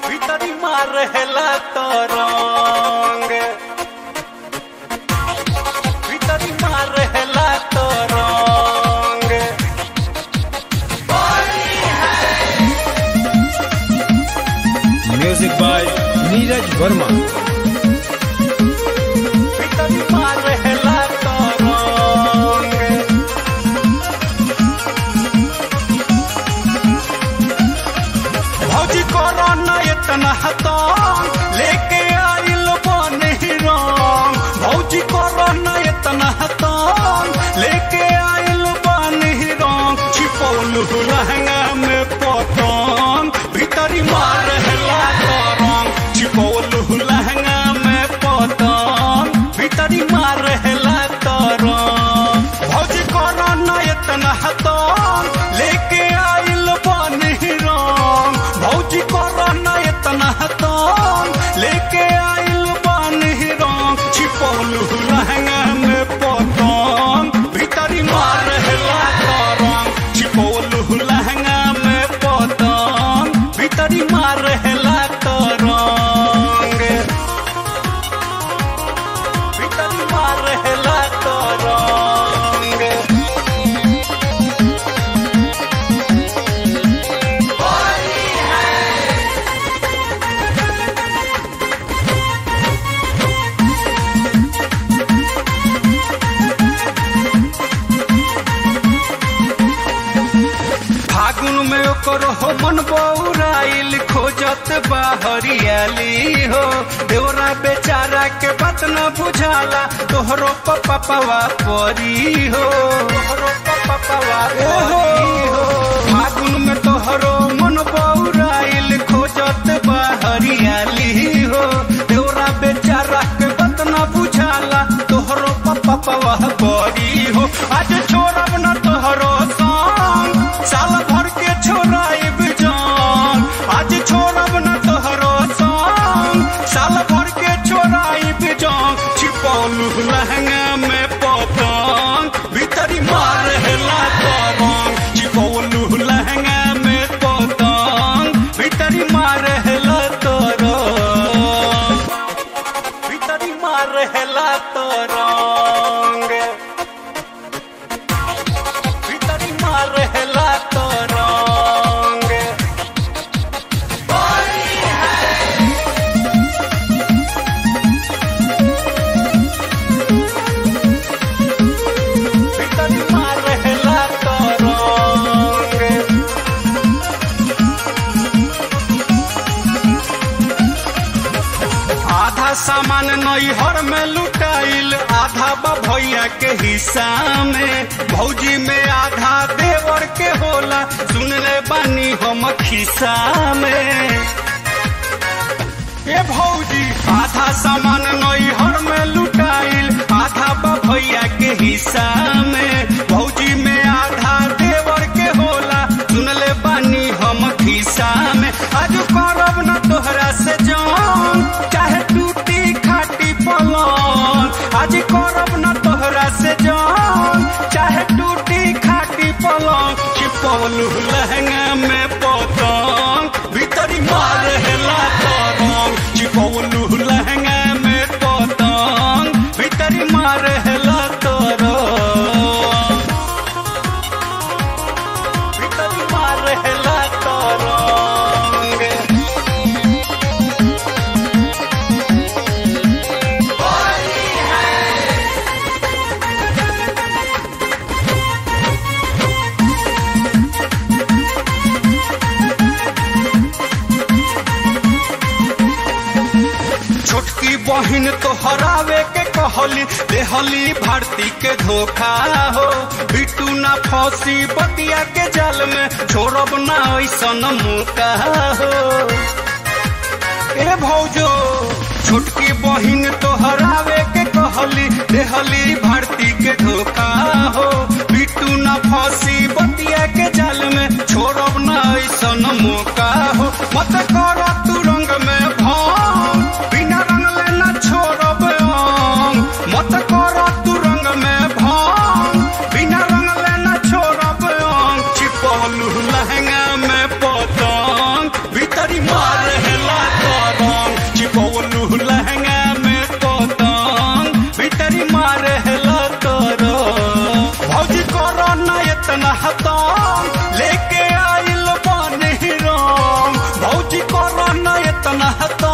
भीतरी मारेला तरंग भीतरी मारेला तरंग म्यूजिक बाय नीरज वर्मा भीतरी मारेला तरंग भौजी करो न इतना हतन लेके आइल बन रंग भौजी करो न इतना हतन लेके आइल बन रंग छिपौल लहंगा में पतंग भीतरी मार हेला तरंग छिपौल लहंगा में पतंग भीतरी मार हेला तरंग भौजी करो न इतना हतन लेके आइल बन रंग भौजी करो न इतना हतन लेके आइल बन रंग छिपौल लहंगा में पतंग भीतरी मार हेला तरंग छिपौल लहंगा में पतंग भीतरी मार हेला तरंग भीतरी मार हेला तरंग फागुन में ओकर हो मन बौराइल खोजत बाहरियाली हो देवरा बेचारा के बात न बुझाला तोहरो पपवा परी हो तोहरो पपवा परी हो फागुन में तोहरो मन बौराइल खोजत बाहरियाली हो देवरा बेचारा के बात न बुझाला तोहरो पपवा परी हो आज छोड़ब न तोहरो संग साल भर के छोड़ाइब जान आज छोड़ब न तोहरो संग साल भर के छोड़ाइब जान छिपौलू लहंगा में पतंग भीतरी मार हेला तरंग छिपौलू लहंगा में पतंग भीतरी मार हेला तरंग भीतरी मार हेला तरंग भीतरी मार हेला तरंग भीतरी मार हेला तरंग आधा सामान नैहर में लुटाइल आधा बा भैया के हिस्सा में भौजी में आधा देवर के होला सुन ले बानी हम खिस्सा में ए भौजी आधा सामान नैहर में लुटाइल आधा बा भैया के हिस्सा में भौजी में आधा देवर के होला सुन ले बानी हम खिस्सा में आज करब न तोहरा से जान चाहे टूटी खाटी पलंग आज करब न तोहरा से जान चाहे टूटी खाटी पलंग छिपौलू लहंगा में पतंग भीतरी मार हेला तरंग छिपौलू लहंगा में पतंग भीतरी मार हेला तरंग भीतरी मार हेला तरंग छोटकी बहिन तो हरावे के कहली देहली भारती के धोखा हो बिटू ना फंसी बतिया के जाल में छोड़ब ना ऐसन मौका हो ए भौजो छोटकी बहिन तो हरावे के कहली देहली भारती के धोखा हो बिटू ना फंसी बतिया के जाल में छोड़ब ना ऐसन मौका हो मत कर तू रंग में भंग बिना रंग लेना छोड़ब अंग मत कर तू रंग में भंग बिना रंग लेना छोड़ब अंग छिपौलू लहंगा में पतंग भीतरी मार हेला कर भौजी कर न इतना हतम लेके आइल बानी राम भौजी कर न इतना हतम